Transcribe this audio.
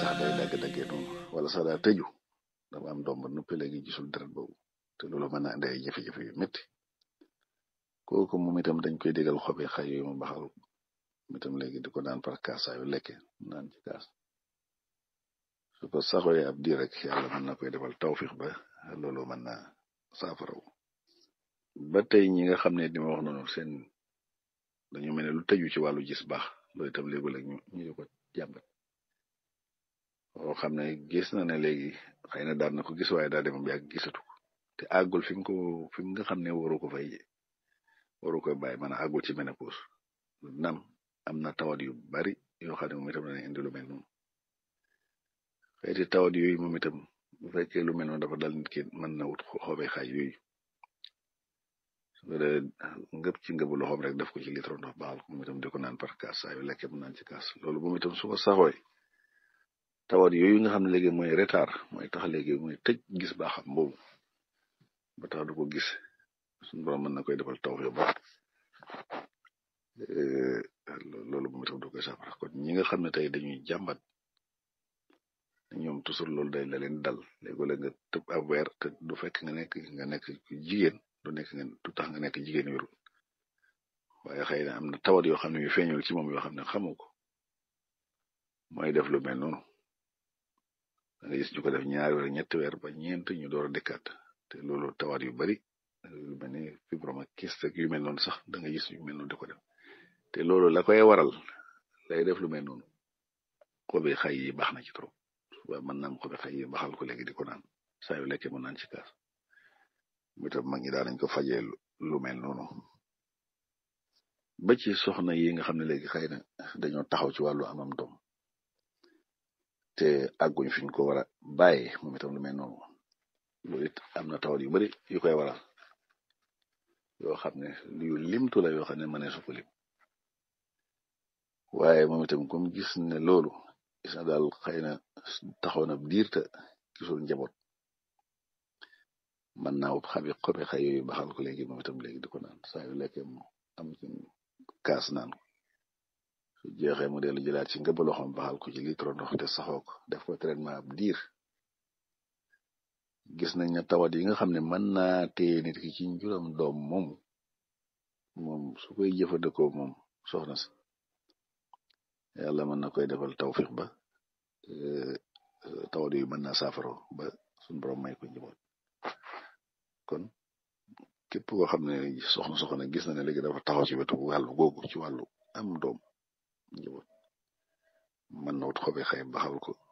sax day dagg-daggee noonu wala sax daa tëju dafa am doom ba noppi léegi gisul deret boobu te loolu mën na andi ay jafe-jafe yu métti kooku moom itam dañ koy digal xobi xay yu mu baxal moom itam léegi di ko naan par kaas saa yu lekke naan ci kaas su ko saxoyee ab diir rek yàlla mën na koy defal tawfiix ba loolu mën na saafaraw ba tey ñi nga xam ne di ma wax noonu seen dañu mel ne lu tëju ci wàllu gis baax loolu itam léegi-léeg ñu ñu di ko jàmbat oo xam ne gis na ne léegi xëy na daan na ko gis waaye daa dem bi ak gisatu ko te àggul fi mu ko fi mu nga xam ne waru ko fay waru koy bàyyi man a àggul ci ménopause nam am na tawat yu bari yoo xam ne moom itam dana indi lu mel noonu xeeti tawat yooyu moom itam bu fekkee lu mel noonu dafa dal nit ki mën na wut xoobee xaaj yooyu su ko dee ngëp ci ngëbu loxoom rek def ko ci litre ndox baal ko moom itam di ko naan par kaas saa yu lekkee mu naan ci kaas loolu moom itam su ko saxooy tawat yooyu nga xam ne léegi mooy retard mooy tax léegi mooy tëj gis baaxam boobu ba tax du ko gis suñu borom mën na koy defal taw ba loolu moom itam du koy saafara kon ñi nga xam ne tey dañuy jàmbat ñoom toujours loolu day la leen dal léegi-léeg nga tëb ab weer te du fekk nga nekk nga nekk jigéen du nekk nga du tax nga nekk jigéen wérul waaye xëy na am na tawat yoo xam ne yu feeñul ci moom yoo xam ne xamu ko mooy def lu mel noonu da nga gis ñu ko def ñaari weer ñetti weer ba ñeent ñu door a dëkkaat te loolu tawat yu bari lu mel ni fibrome ak kyste yu mel noonu sax da nga gis yu mel noonu di ko def te loolu la koy waral lay def lu mel noonu xobi xay yi baax na ci trop waaye mën naam xobi xay yi baxal ko léegi di ko naan saa yu lekkee mën naan ci kaas mu itam mag ñi daa nañ ko fajee lu mel noonu ba ci soxna yi nga xam ne léegi xëy na dañoo taxaw ci wàllu amam doom te àgguñ fiñ ko war a bàyyi moom itam lu mel noonu loolu it am na tawat yu bari yu koy waral yoo xam ne yu limtu la yoo xam ne mënee su ko lim waaye moom itam comme gis ne loolu gis na daal xëy na taxaw na diir te gisul njaboot mën naa wut xabi xobi xay yooyu baxal ko léegi moom itam léegi di ko naan saa yu lekkee mu am ci kaas naan ko su jeexee mu dellu jëlaat ci ngëba loxoom baxal ko ci litre ndox te saxoo ko def ko traitement ab diir gis nañ ne tawat yi nga xam ne mën naa téye nit ki ci njuram doom moom moom su koy jëfandikoo moom soxna si yàlla mën na koy defal tawfiq ba tawat yu mën naa saafaro ba suñ borom may ko njaboot kon képp koo xam ne soxna soxna gis na ne léegi dafa taxaw ci wetu wàllu googu ci wàllu am doom njaboot mën na wut xobi xay baxal ko